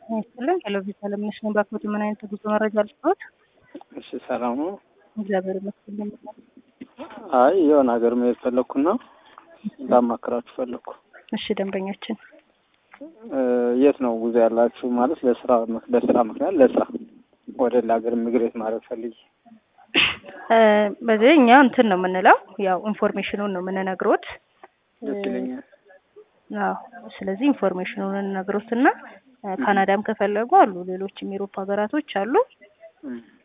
ይስጥልን ቴሌቪዥን አለምነሽ ነኝ። ባክዎት ምን አይነት ጉዞ መረጃ ልስጥዎት? እሺ ሰላም ነው። እግዚአብሔር ይመስገን። አይ የሆነ ሀገር መሄድ ፈለግኩና ላማክራችሁ ፈለግኩ። እሺ ደንበኛችን የት ነው ጉዞ ያላችሁ? ማለት ለስራ በስራ ምክንያት ለስራ ወደ ሌላ ሀገር ሚግሬት ማድረግ ፈልጊ። በዚህ እኛ እንትን ነው የምንለው ያው ኢንፎርሜሽኑን ነው የምንነግሮት። ደስ ይለኛል። አዎ ስለዚህ ኢንፎርሜሽኑን እንነግሮትና ካናዳም ከፈለጉ አሉ፣ ሌሎችም የአውሮፓ ሀገራቶች አሉ።